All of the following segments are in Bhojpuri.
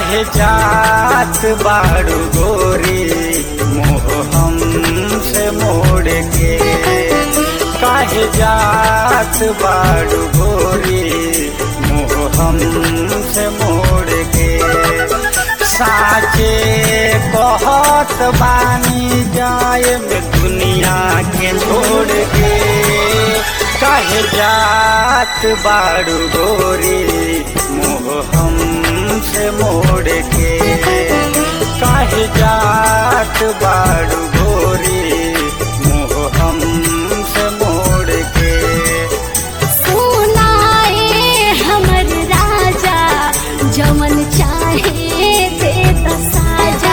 काहे जात बाड़ू गोरी मोह हमसे मोड़ के काहे जात बाड़ू गोरी मोह हमसे मोड़ के साचे कहत बानी जाए में दुनिया के छोड़ के काहे जात बाड़ू गोरी मोह हमसे मोड़ के काहे जात बाड़ू गोरी मोह हमसे मोड़ के सुनाए हमर राजा जमन चाहे दे त साजा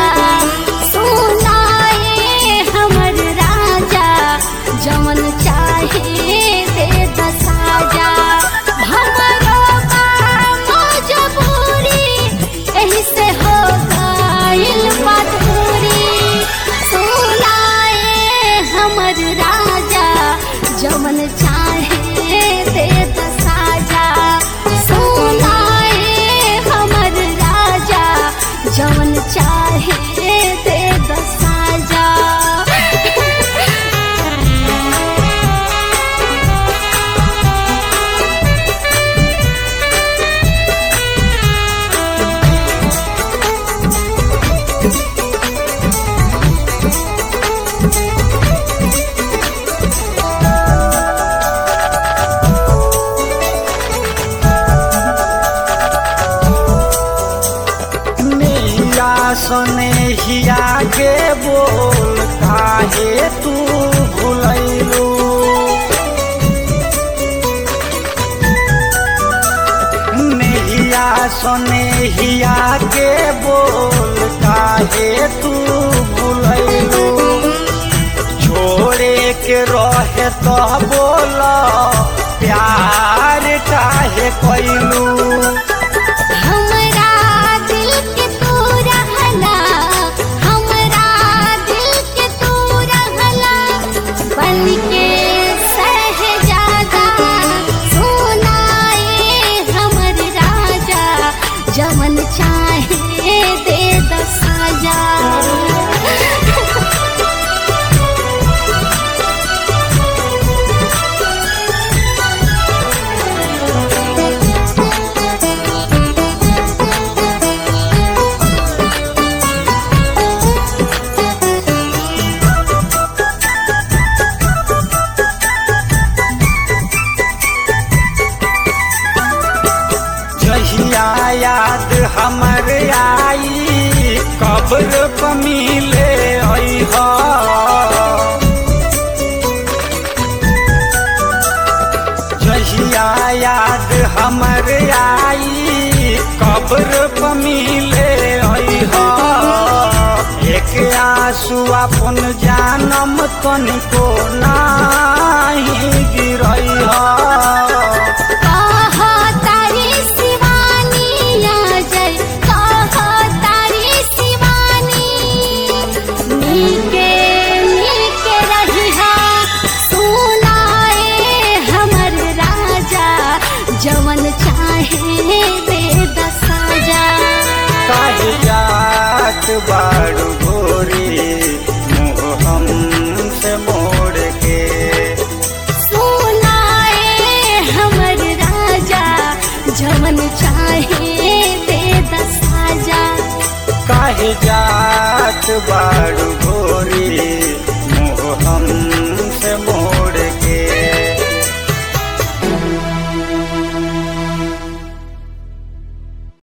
सुनाए हमर राजा जमन चाहे दे त साजा हमरो बा मजबूरी एही से हो गइल मजबूरी सुनाए हमर राजा जमन चाहे दे त साजा सुनाए हमर राजा जमन चाहे दे त साजा नैया सने हिया के बोल काहे तू भुलैलू नैया सने हिया के बोल काहे तू भुलैलू छोड़े के रहे तो बोल प्यार काहे कैलू हमरा दिल के तू रहला हमरा दिल के तू रहला बन के सहजादा सुनाए हमर राजा जमन चाहे दे द साजा जहिया याद हमर आई कब्र प मिले अइहा जहिया याद हमर आई कब्र प मिले अइहा एक आंसू अपन जानम तनिको नाही गिरइहा कहा तारी शिवानी आ जय कहा तारी शिवानी नीके नीके रहिहा सुनाए हमर राजा जवन चाहे दे द साजा काहे जात बा